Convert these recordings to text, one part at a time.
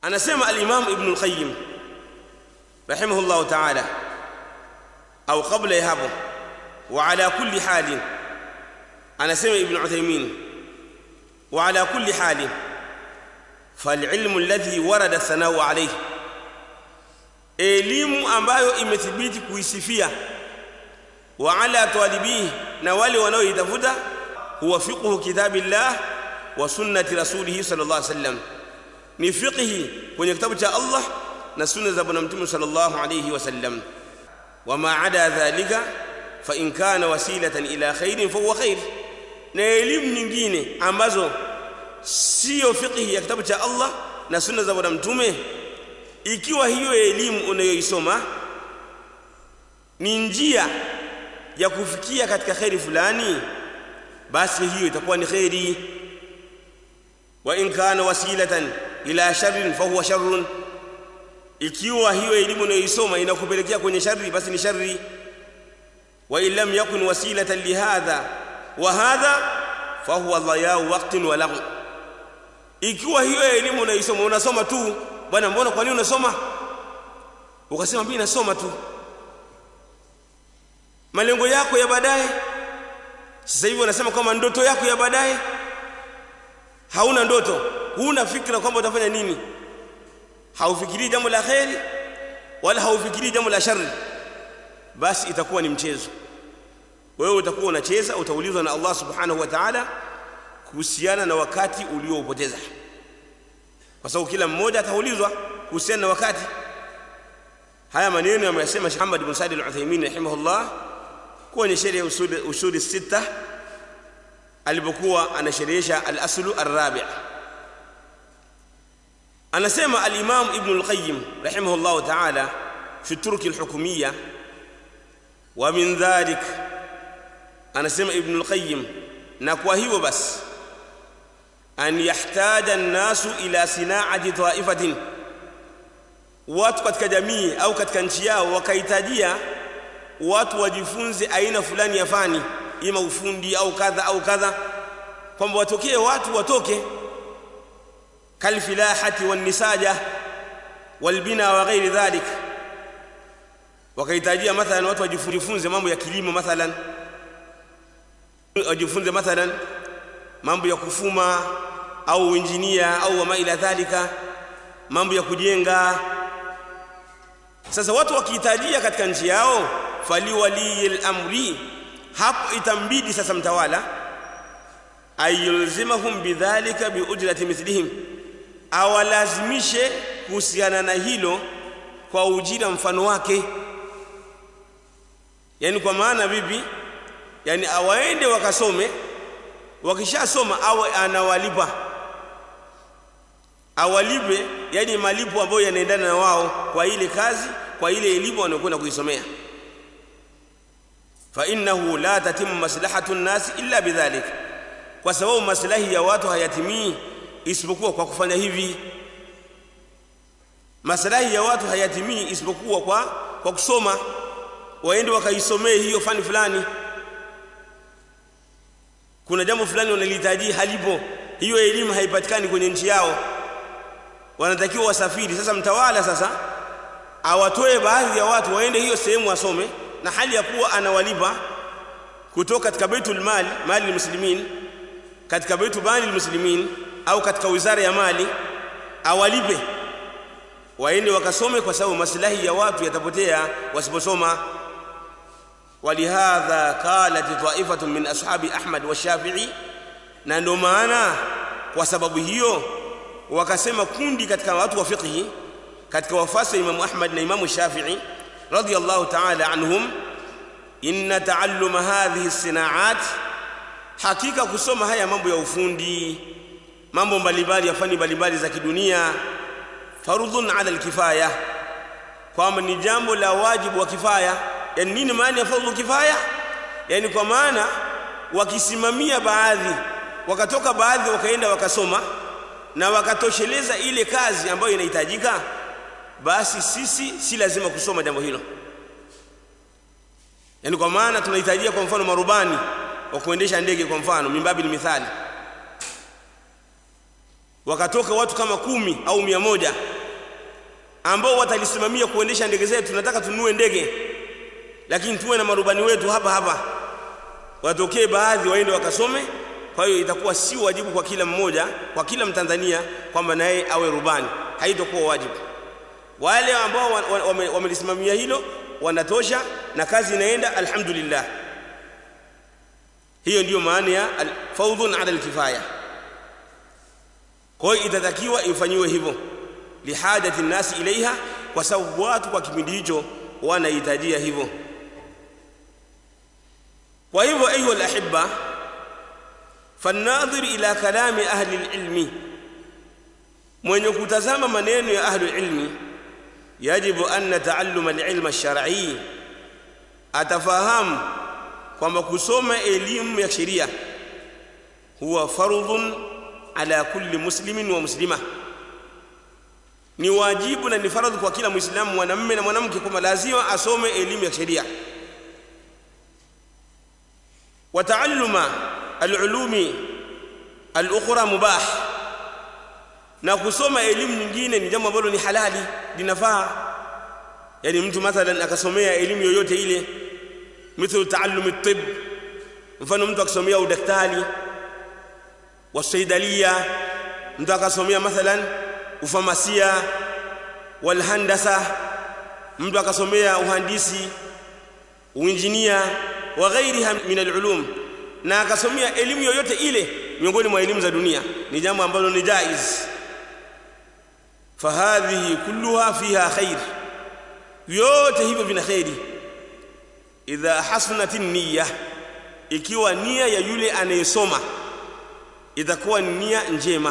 anasema al-Imam Ibn al-Qayyim rahimahullah ta'ala au kabla ya hapo wa ala kulli halin anasema Ibn Uthaymeen wa ala kulli halin فالعلم الذي ورد الثناء عليه elimu ambayo imethibiti kuisifia wa ala talibihi na wale wanaoitafuta huwa fiqhu kitabillah wa sunnati rasulih sallallahu alaihi wasallam ni fiqhi kwenye kitabu cha Allah na sunna za bwana mtume sallallahu alaihi wasallam wama ada dhalika fa in kana wasilatan ila khairin fa huwa khair na elimu nyingine ambazo sio fiqhi ya kitabu cha Allah na sunna za bwana mtume ikiwa hiyo elimu unayoisoma ni njia ya kufikia katika khairi fulani basi hiyo itakuwa ni khairi wa in kana wasilatan ila sharrin fa huwa sharrun ikiwa hiyo elimu unayoisoma inakupelekea kwenye shari basi ni shari wa in lam yakun wasilatan lihadha wa hadha fa huwa dhayau waqtin wa laghu ikiwa hiyo elimu unaisoma unasoma tu bwana mbona kwa nini unasoma ukasema mimi nasoma tu malengo yako ya baadaye sasa hivi wanasema kwamba ndoto yako ya baadaye hauna ndoto huna fikra kwamba utafanya nini haufikirii jambo la kheri wala haufikirii jambo la shari basi itakuwa ni mchezo wewe utakuwa unacheza utaulizwa na Allah subhanahu wa ta'ala kuhusiana na wakati ulioupoteza kwa sababu kila mmoja ataulizwa kuhusiana na wakati haya maneno yameyasema Sheikh Muhammad bin Said al-Uthaymeen rahimahullah kwenye sheria usul usul sita alipokuwa anasherehesha al-aslu ar-rabi' anasema al-Imam Ibn al-Qayyim rahimahullah ta'ala fi turk al-hukumiyya wa min dhalik anasema Ibn al-Qayyim na kwa hivyo basi an yahtaja an-nasu ila sina'ati ta'ifatin watu katika jamii au katika nchi yao wakahitajia watu wajifunze aina fulani ya fani ima ufundi au kadha au kadha kwamba watokee watu watoke kalfilahati wannisaja walbina wa ghairi dhalik wakahitajia mathalan watu wajifunze mambo ya kilimo mathalan wajifunze mathalan mambo ya kufuma au injinia au wama ila dhalika mambo ya kujenga sasa watu wakihitajia katika nchi yao faliwaliyil amri hapo itambidi sasa mtawala ayulzimahum bidhalika biujrati mithlihim awalazimishe kuhusiana na hilo kwa ujira mfano wake yani kwa maana vipi yani awaende wakasome wakishasoma awe anawalipa awalipe yani malipo ambayo yanaendana na wao kwa ile kazi kwa ile elimu wanayokwenda kuisomea fa innahu la tatimu maslahatu nnasi illa bidhalik kwa sababu maslahi ya watu hayatimii isipokuwa kwa kufanya hivi maslahi ya watu hayatimii isipokuwa kwa kwa kusoma waende wakaisomee hiyo fani fulani kuna jambo fulani wanalihitaji halipo hiyo elimu haipatikani kwenye nchi yao wanatakiwa wasafiri sasa mtawala sasa awatoe baadhi ya watu waende hiyo sehemu wasome na hali ya kuwa anawalipa kutoka katika baitul mali mali muslimin katika baitul mali muslimin au katika wizara ya mali awalipe waende wakasome kwa sababu maslahi ya watu yatapotea wasiposoma ولهذا قالت طائفة من أصحاب أحمد والشافعي na ndio maana kwa sababu hiyo wakasema kundi katika watu wa fiqhi katika wafasi wa Imam Ahmad na Imam Shafi'i radiyallahu ta'ala anhum inna ta'alluma hadhihi sinaat hakika kusoma haya mambo ya ufundi mambo mbalimbali ya fani mbalimbali za kidunia farudhun ala alkifaya kwamba ni jambo la wajibu wa kifaya yani nini maana ya fardhu kifaya yani kwa maana wakisimamia baadhi wakatoka baadhi wakaenda wakasoma na wakatosheleza ile kazi ambayo inahitajika basi sisi si lazima kusoma jambo hilo yani kwa maana tunahitajia kwa mfano marubani wa kuendesha ndege kwa mfano mimbabi ni mithali wakatoka watu kama kumi au mia moja ambao watalisimamia kuendesha ndege zetu tunataka tununue ndege lakini tuwe na marubani wetu hapa hapa watokee baadhi waende wakasome kwa hiyo itakuwa si wajibu kwa kila mmoja kwa kila mtanzania kwamba naye awe rubani haitakuwa wajibu wale ambao wamelisimamia wame hilo wanatosha na kazi inaenda alhamdulillah hiyo ndiyo maana ya faudhun ala alkifaya kwa hiyo itatakiwa ifanyiwe hivyo lihajati nnasi ilaiha kwa sababu watu kwa kipindi hicho wanahitajia hivyo kwa hivyo ayuha alahibba فالناظر إلى كلام أهل العلم mwenye kutazama maneno ya ahlu ilmi yajibu anna taalluma alilma alshar'i atafahamu kwamba kusoma elimu ya sheria huwa fardhun ala kulli muslimin wa muslima ni wajibu na ni faradhi kwa kila muislamu mwanamume na mwanamke kwamba lazima asome elimu ya sheria wa taalluma alulumi alukhra mubah na kusoma elimu nyingine ni jambo ambalo ni halali linafaa yani mtu mathalan akasomea elimu yoyote ile mithlu taallum at-tibb mfano mtu akisomea udaktari wasaidalia mtu akasomea mathalan ufamasia walhandasa mtu akasomea uhandisi uinjinia wa ghairiha min alulum na akasomea elimu yoyote ile miongoni mwa elimu za dunia ni jambo ambalo ni jaiz fahadhihi kulluha fiha khair yote hivyo vina khairi idha hasunat niyya ikiwa nia ya yule anayesoma itakuwa ni nia njema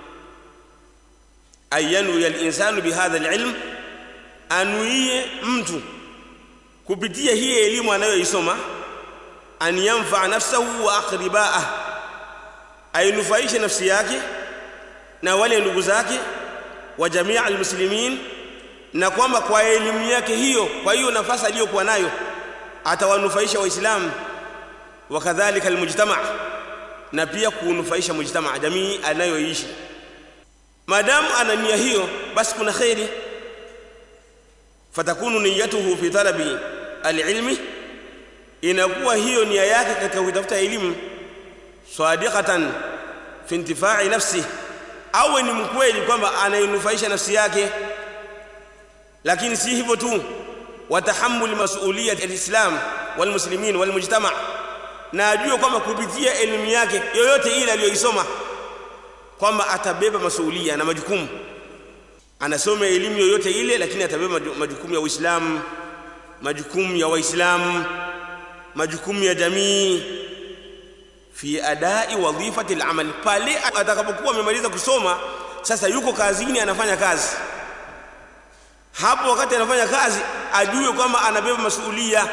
ayanu ya linsanu bihadha alilm anuie mtu kupitia hii elimu anayoisoma an yanfaa nafsahu wa aqribaah ainufaishe nafsi yake na wale ndugu zake wa jamia almuslimin na kwamba kwa elimu yake hiyo kwa hiyo nafasi aliyokuwa nayo atawanufaisha waislamu wakadhalika almujtama na pia kunufaisha mujtama jamii anayoishi maadamu ana nia hiyo basi kuna khairi fatakunu niyatuhu fi talabi alilmi inakuwa hiyo nia yake katika kutafuta elimu sadiqatan fi intifai nafsi awe ni mkweli kwamba anainufaisha nafsi yake lakini si hivyo tu watahammul mas'uliyat alislam walmuslimin walmujtama na ajue kwamba kupitia elimu yake yoyote ile aliyoisoma kwamba atabeba masuulia na majukumu anasoma elimu yoyote ile lakini atabeba majukumu ya Uislamu majukumu ya Waislamu majukumu ya jamii fi adai wadhifati al-amal pale atakapokuwa amemaliza kusoma sasa yuko kazini anafanya kazi hapo wakati anafanya kazi ajue kwamba anabeba masuulia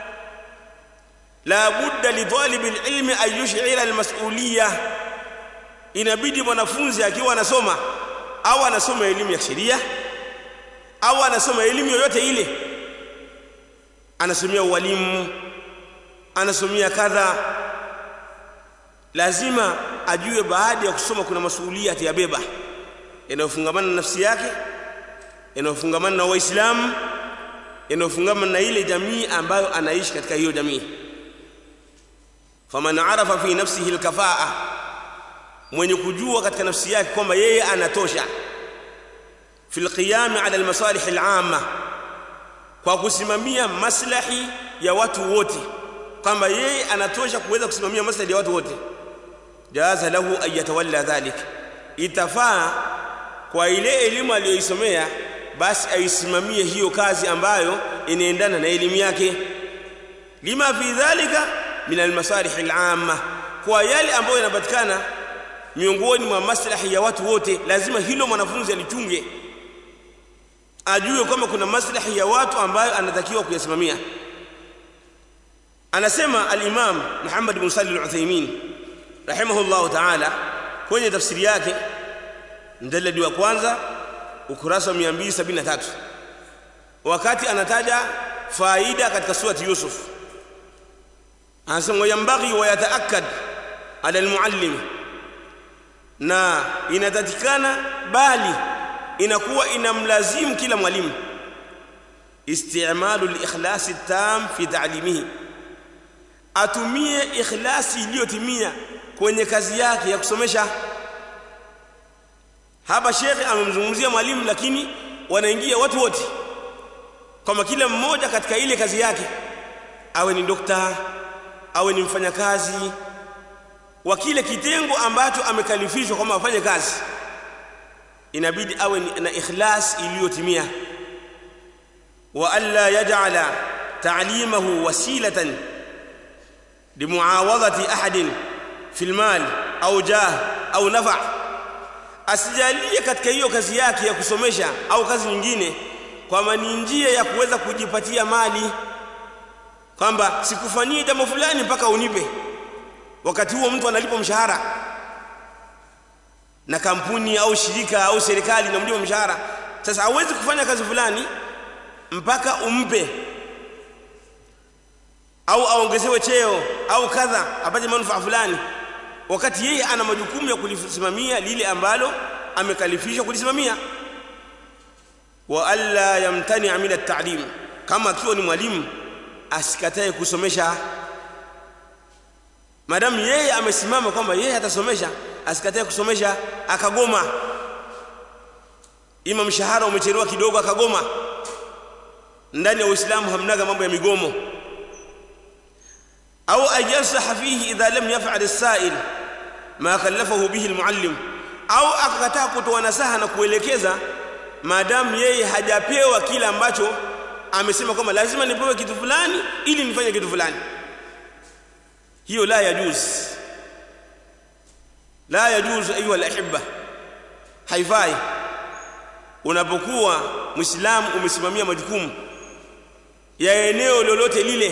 la budda li talib al-ilmi an yush'ira al-mas'uliyah inabidi mwanafunzi akiwa anasoma au anasoma elimu ya sheria au anasoma elimu yoyote ile anasomea ualimu anasomea kadha lazima ajue baada ya kusoma kuna masuhulia atayabeba yanayofungamana na nafsi yake yanayofungamana na waislamu yanayofungamana na ile jamii ambayo anaishi katika hiyo jamii faman arafa fi nafsihi alkafaa mwenye kujua katika nafsi yake kwamba yeye anatosha fi alqiyam ala almasalih alama kwa kusimamia maslahi ya watu wote kwamba yeye anatosha kuweza kusimamia maslahi ya watu wote jaza lahu an yatawalla dhalik itafaa kwa ile elimu aliyoisomea basi aisimamie hiyo kazi ambayo inaendana na elimu yake lima fi dhalika min almasalih alama kwa yale ambayo yanapatikana miongoni mwa maslahi ya watu wote lazima hilo mwanafunzi alichunge ajue kwamba kuna maslahi ya watu ambayo anatakiwa kuyasimamia anasema al-Imam Muhammad ibn Salih al-Uthaymeen rahimahullah ta'ala kwenye tafsiri yake mjaladi wa kwanza ukurasa wa 273 wakati anataja faida katika surati Yusuf anasema yambaghi wa yataakkad ala al-muallim na inatatikana bali inakuwa inamlazimu kila mwalimu istimalu likhlasi tam fi ta'limihi atumie ikhlasi iliyotimia kwenye kazi yake ya kusomesha hapa shekhe amemzungumzia mwalimu lakini wanaingia watu wote kwamba kila mmoja katika ile kazi yake awe ni dokta awe ni mfanyakazi wa kile kitengo ambacho amekalifishwa kwamba afanye kazi inabidi awe na ikhlas iliyotimia wa alla yaj'ala ta'limahu wasilatan limuawadhati ahadin fil mal au jah au nafa asijalie katika hiyo kazi yake ya kusomesha au kazi nyingine kwamba ni njia ya kuweza kujipatia mali kwamba sikufanyie jambo fulani mpaka unipe wakati huo mtu analipwa mshahara na kampuni au shirika au serikali inamlipa mshahara sasa hawezi kufanya kazi fulani mpaka umpe au aongezewe cheo au kadha apate manufaa fulani wakati yeye ana majukumu ya kulisimamia lile ambalo amekalifishwa kulisimamia wa alla yamtani min at-ta'lim kama akiwa ni mwalimu asikatae kusomesha madamu yeye amesimama kwamba yeye atasomesha asikatae kusomesha akagoma ima mshahara umechelewa kidogo akagoma ndani ya uislamu hamnaga mambo ya migomo au ajansaha fihi idha lam yaf'al as-sa'il ma kallafahu bihi al-muallim au akakataa kutoa nasaha na kuelekeza maadamu yeye hajapewa kile ambacho amesema kwamba lazima nipewe kitu fulani ili nifanye kitu fulani hiyo la yajuz la yajuz ayuha alahibba haifai unapokuwa muislamu umesimamia majukumu ya eneo lolote lile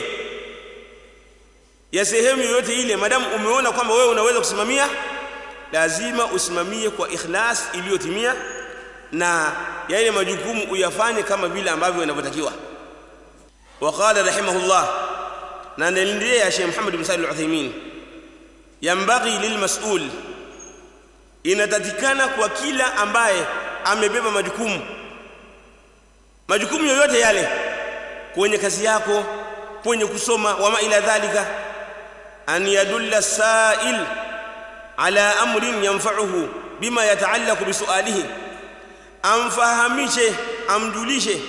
ya sehemu yoyote ile madamu umeona kwamba wewe unaweza kusimamia lazima usimamie kwa ikhlas iliyotimia na yale majukumu uyafanye kama vile ambavyo inavyotakiwa وقال رحمه الله na naendelea ya Sheikh Muhammad bin Salih al-Uthaymeen yambaghi lilmas'ul inatatikana kwa kila ambaye amebeba majukumu majukumu yoyote yale kwenye kazi yako kwenye kusoma wama ila dhalika an yadulla sa'il ala amrin yanfa'uhu bima yata'allaqu bi su'alihi amfahamishe amjulishe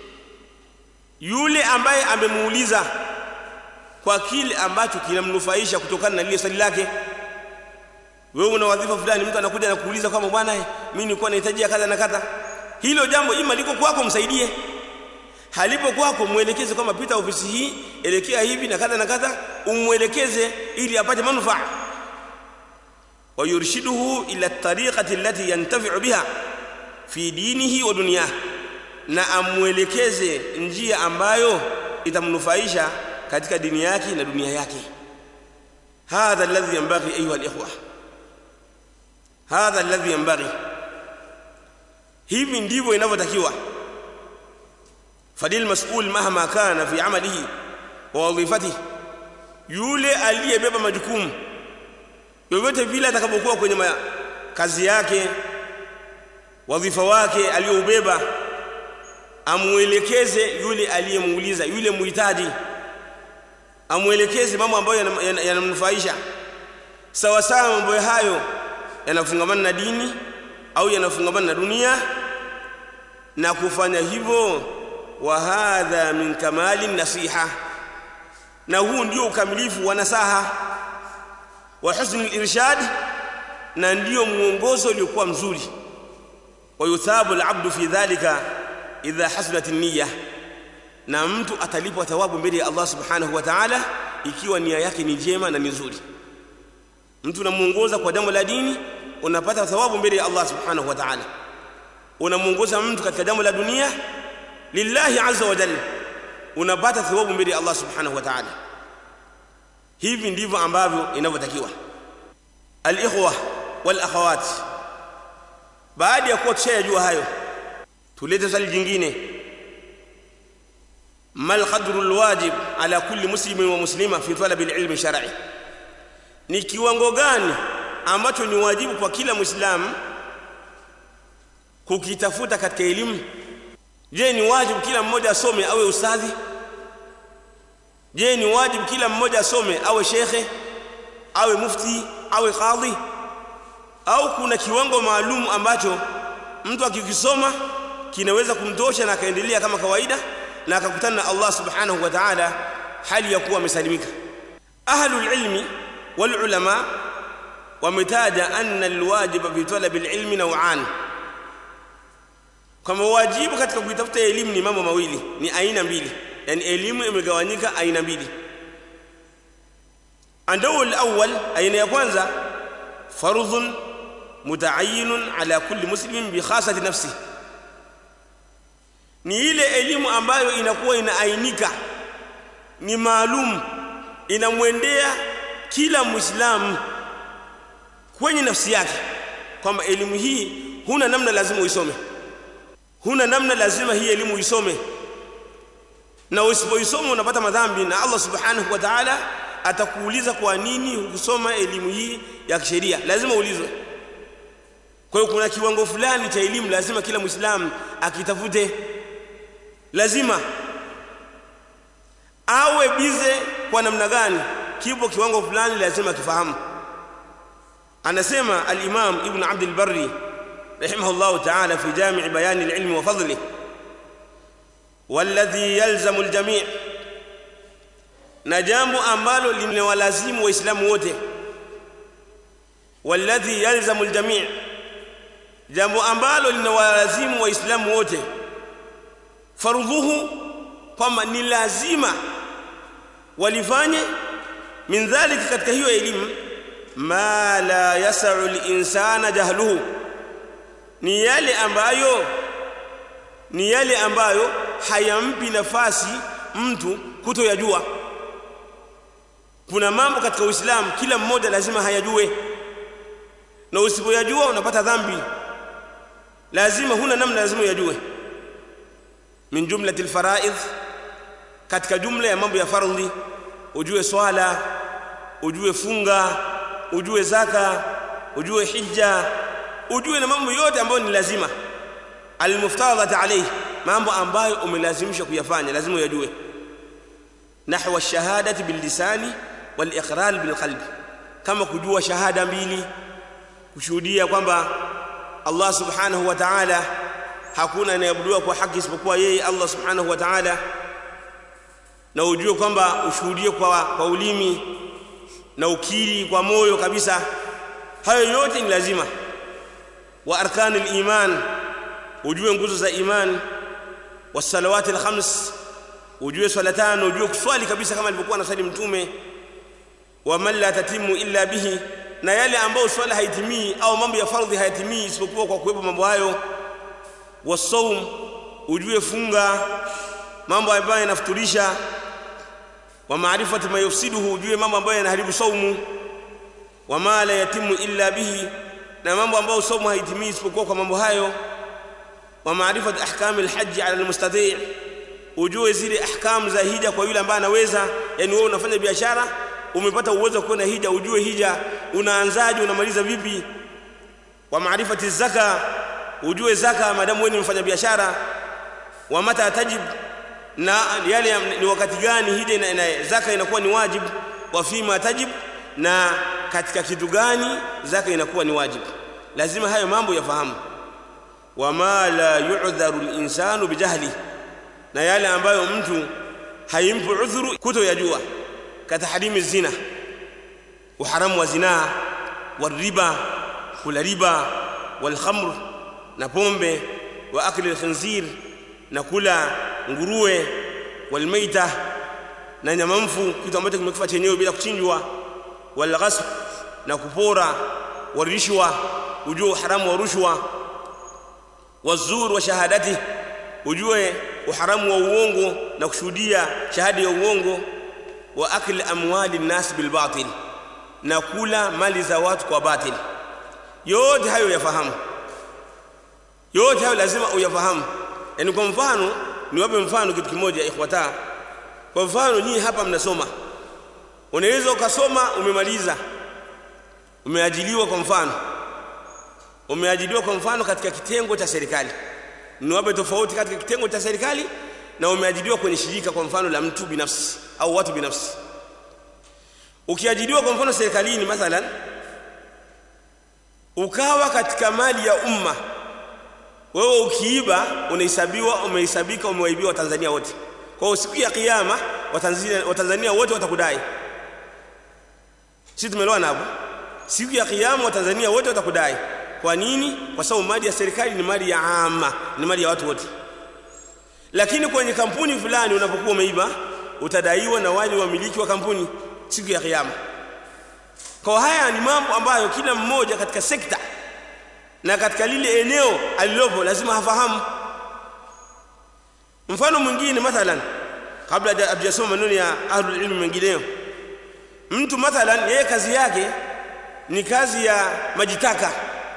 yule ambaye amemuuliza kwa kile ambacho kinamnufaisha kutokana na lile swali lake wewe una wadhifa fulani mtu anakuja na kuuliza kwamba bwana mimi nilikuwa nahitaji kadha na kadha hilo jambo ima liko kwako msaidie halipo kwako muelekeze kwamba pita ofisi hii elekea hivi na kadha na kadha umwelekeze ili apate manufaa ويرشده إلى الطريقة التي ينتفع بها في دينه ودنياه na amwelekeze njia ambayo itamnufaisha katika dini yake na dunia yake hadha alladhi yanbaghi ayuha alikhwa hadha alladhi yanbaghi hivi ndivyo inavyotakiwa fadil mas'ul mahma kana fi amalihi wa wadhifatihi yule aliyebeba majukumu yoyote vile atakapokuwa kwenye kazi yake wadhifa wake aliyoubeba amuelekeze yule aliyemuuliza yule muhitaji amuelekeze mambo ambayo yanamnufaisha sawa sawa mambo hayo yanafungamana na dini au yanafungamana na dunia na kufanya hivyo wa hadha min kamali nasiha na huu ndio ukamilifu wa nasaha wa husni irshad na ndio muongozo uliokuwa mzuri wa yuthabu al-abdu fi dhalika idha hasunat niyya na mtu atalipwa thawabu mbele ya Allah subhanahu wa ta'ala ikiwa nia yake ni njema na ni nzuri mtu unamuongoza kwa jambo la dini unapata thawabu mbele ya Allah subhanahu wa ta'ala unamuongoza mtu katika jambo la dunia lillahi azza wa jalla unapata thawabu mbele ya Allah subhanahu wa ta'ala hivi ndivyo ambavyo inavyotakiwa al-ikhwa wal akhawat baada ya kuwa tushayajua hayo tulete swali jingine mal qadru alwajib ala kulli muslimin wa muslima fi talab alilm shar'i ni kiwango gani ambacho ni wajibu kwa kila muislamu kukitafuta katika elimu je ni wajibu kila mmoja asome awe ustadhi je ni wajibu kila mmoja asome awe shekhe awe mufti awe kadhi au kuna kiwango maalum ambacho mtu akikisoma kinaweza kumtosha na akaendelea kama kawaida na akakutana na Allah subhanahu wa ta'ala hali ya kuwa amesalimika ahlul ilmi wal ulama wametaja anna alwajiba fi talabi alilmi naw'an kama wajibu katika kuitafuta elimu ni mambo mawili ni aina mbili yani elimu imegawanyika aina mbili andau alawwal aina ya kwanza fardhun mutaayyinun ala kulli muslimin bi khasati nafsihi ni ile elimu ambayo inakuwa inaainika ni maalum inamwendea kila muislamu kwenye nafsi yake kwamba elimu hii huna namna lazima uisome huna namna lazima hii elimu uisome na usipoisoma unapata madhambi na Allah subhanahu wa ta'ala atakuuliza kwa nini hukusoma elimu hii ya kisheria lazima uulizwe kwa hiyo kuna kiwango fulani cha elimu lazima kila muislamu akitafute lazima awe bize kwa namna gani kipo kiwango fulani lazima kifahamu anasema al-Imam Ibn Abd al-Barri rahimahullah ta'ala fi Jami' Bayan al-Ilm wa Fadlihi والذي يلزم الجميع na jambo ambalo linawalazimu waislamu wote walladhi yalzamu aljami' jambo ambalo linawalazimu waislamu wote farudhuhu kwamba ni lazima walifanye min dhalika katika hiyo elimu ma la yasau linsana jahluhu ni yale ambayo ni yale ambayo hayampi nafasi mtu kutoyajua kuna mambo katika uislamu kila mmoja lazima hayajue na usipoyajua unapata dhambi lazima huna namna lazima uyajue min jumlati alfaraidh katika jumla ya mambo ya fardhi ujue swala ujue funga ujue zaka ujue hija ujue na mambo yote ambayo ni lazima almuftadhat alayhi mambo ambayo umelazimishwa kuyafanya lazima uyajue nahwa ash-shahadati bil lisani wal iqrar bil qalbi kama kujua shahada mbili kushuhudia kwamba Allah subhanahu wa ta'ala hakuna anayeabudiwa kwa haki isipokuwa yeye Allah subhanahu wa ta'ala na ujue kwamba ushuhudie kwa, kwa ulimi na ukiri kwa moyo kabisa hayo yote ni lazima wa arkanul iman ujue nguzo za iman wasalawati alkhams ujue swala tano ujue kuswali kabisa kama alivyokuwa anasali mtume wa man la tatimu illa bihi na yale ambayo swala haitimii au mambo ya fardhi hayatimii isipokuwa kwa kuwepo mambo hayo wasaum ujue funga mambo ambayo yanafuturisha wa maarifati ma yufsiduhu ujue mambo ambayo yanaharibu saumu wa ma la yatimu illa bihi na mambo ambayo saumu haitimii isipokuwa kwa mambo hayo wa maarifati ahkami alhajj ala almustati' ujue zile ahkam za hija kwa yule ambaye anaweza yani wewe unafanya biashara umepata uwezo wa kwenda hija ujue hija unaanzaje unamaliza vipi wa maarifati zaka ujue zaka madamu wewe ni mfanya biashara wa mata tajib na yale ni wakati gani hija ina, ina, zaka inakuwa ni wajib wa fima tajib na katika kitu gani zaka inakuwa ni wajib lazima hayo mambo yafahamu wama la yu'dharu al-insanu bijahli na yale ambayo mtu haimpi udhuru kutoyajua katahrimi zina uharamu wa zinaa wariba kula riba walkhamr na pombe wa akli alkhinzir na kula nguruwe walmaita na nyama mfu kitu ambacho kimekufa chenyewe bila kuchinjwa walghasb na kupora warishwa ujue uharamu wa rushwa wazur wa shahadati ujue uharamu wa uongo na kushuhudia shahada ya uongo wa akli amwali nnas bil batil na kula mali za watu kwa batil yote hayo yafahamu yote hayo lazima uyafahamu yani kwa mfano niwape mfano kitu kimoja ikhwata kwa mfano nyinyi hapa mnasoma unaweza ukasoma umemaliza umeajiliwa kwa mfano umeajiriwa kwa mfano katika kitengo cha serikali niwape tofauti katika kitengo cha serikali na umeajiriwa kwenye shirika kwa mfano la mtu binafsi au watu binafsi ukiajiriwa kwa mfano serikalini mathalan ukawa katika mali ya umma wewe ukiiba unahesabiwa umehesabika umewaibiwa Watanzania wote kwa hiyo siku ya kiyama Watanzania Watanzania wote watakudai sisi tumeelewana hapo siku ya kiyama Watanzania wote watakudai kwa nini kwa sababu mali ya serikali ni mali ya ama ni mali ya watu wote lakini kwenye kampuni fulani unapokuwa umeiba utadaiwa na wale wamiliki wa kampuni siku ya kiyama kwa haya ni mambo ambayo kila mmoja katika sekta na katika lile eneo alilopo lazima hafahamu mfano mwingine mathalan kabla hajasoma maneno ya ahlul ilmi mengineyo mtu mathalan yeye kazi yake ni kazi ya majitaka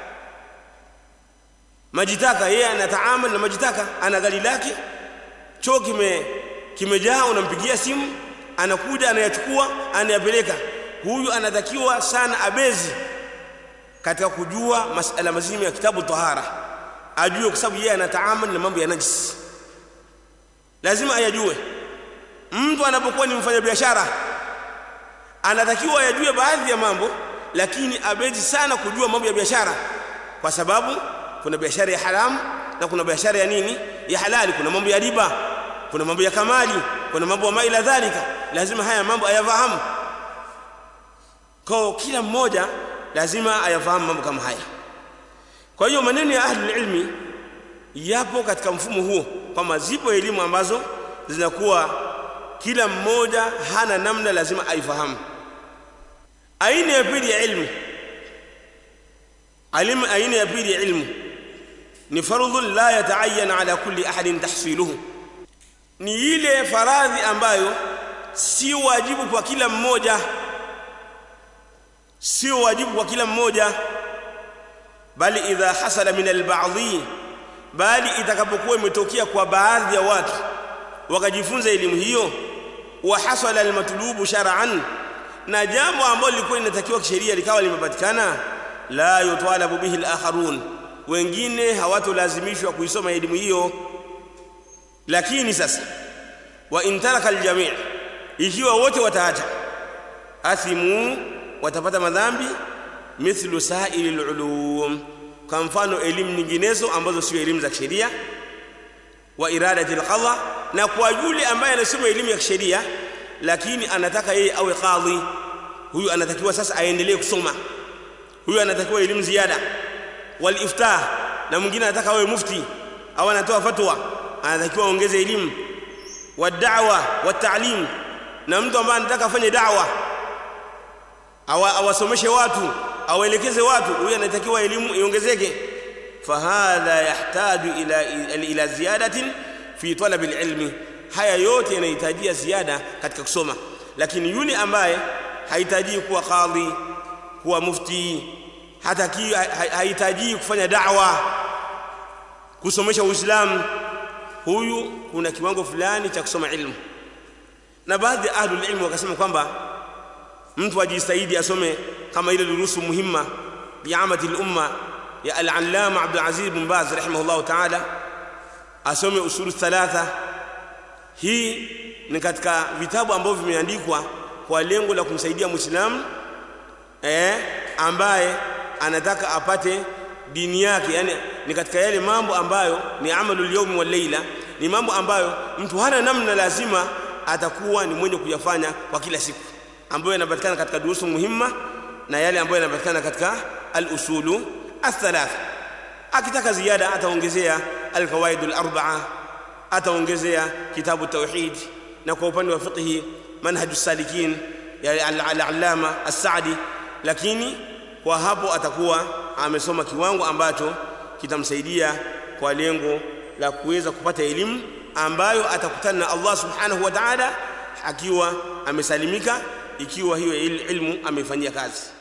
majitaka yeye anataamal na majitaka ana gari lake choo kime kimejaa unampigia simu anakuja anayachukua anayapeleka huyu anatakiwa sana abezi katika kujua masala mazima ya kitabu tahara ajue kwa sababu yeye anataamal na mambo ya najis lazima ayajue mtu anapokuwa ni mfanyabiashara anatakiwa ayajue baadhi ya mambo lakini abezi sana kujua mambo ya biashara kwa sababu kuna biashara ya haramu na kuna biashara ya nini ya halali kuna mambo ya riba kuna mambo ya kamali kuna mambo ya maila dhalika lazima haya mambo ayafahamu kwa kila mmoja lazima ayafahamu mambo kama haya kwa hiyo maneno ya ahli ilmi yapo katika mfumo huo kwamba zipo elimu ambazo zinakuwa kila mmoja hana namna lazima aifahamu aina ya pili ya ilmu alimu aina ya pili ya ilmu ni fardhun la yataayyan ala kulli ahadin tahsiluhu ni ile faradhi ambayo si wajibu kwa kila mmoja sio wajibu kwa kila mmoja bali idha hasala min alba'dhi bali itakapokuwa imetokea kwa baadhi ya watu wakajifunza elimu hiyo wa hasala almatlubu shar'an na jambo ambalo lilikuwa linatakiwa kisheria likawa limepatikana la yutalabu bihi alakharun wengine hawatolazimishwa kuisoma elimu hiyo lakini sasa wa intaraka aljami' ikiwa wote wataacha athimu watapata madhambi mithlu sa'ilil ulum kwa mfano elimu nyinginezo ambazo sio elimu za kisheria wa iradati alqadha na kwa yule ambaye anasoma elimu ya kisheria lakini anataka yeye awe kadhi huyu anatakiwa sasa aendelee kusoma huyu anatakiwa elimu ziada wal iftah na mwingine anataka awe mufti au anatoa fatwa anatakiwa aongeze elimu wa da'wa wa ta'lim na mtu ambaye anataka afanye da'wa awasomeshe watu awaelekeze watu huyu anatakiwa elimu iongezeke fahadha yahtaju ila ila ziyadatin fi talab alilmi haya yote yanahitajia ziada katika kusoma lakini yule ambaye hahitaji kuwa kadhi kuwa mufti hataki hahitaji kufanya da'wa kusomesha uislamu huyu kuna kiwango fulani cha kusoma ilmu na baadhi ya ahlul ilmu wakasema kwamba mtu ajistahidi asome kama ile durusu muhimma biamati al-umma ya al-allama Abdul Aziz bin Baz rahimahullah ta'ala asome usulu thalatha hii ni katika vitabu ambavyo vimeandikwa kwa lengo la kumsaidia muislamu eh ambaye anataka apate dini yake yani ni katika yale mambo ambayo ni amalul yawmi wal layla ni mambo ambayo mtu hana namna lazima atakuwa ni mwenye kuyafanya kwa kila siku ambayo yanapatikana katika durusu muhimma na yale ambayo yanapatikana katika al-usulu athalath akitaka ziada ataongezea al-qawaid al-arba'a ataongezea kitabu tauhid na kwa upande wa fiqh manhaj as-salikin ya al-allama as-sa'di lakini kwa hapo atakuwa amesoma kiwango ambacho kitamsaidia kwa lengo la kuweza kupata elimu ambayo atakutana na Allah subhanahu wa ta'ala akiwa amesalimika ikiwa hiyo ilmu ameifanyia kazi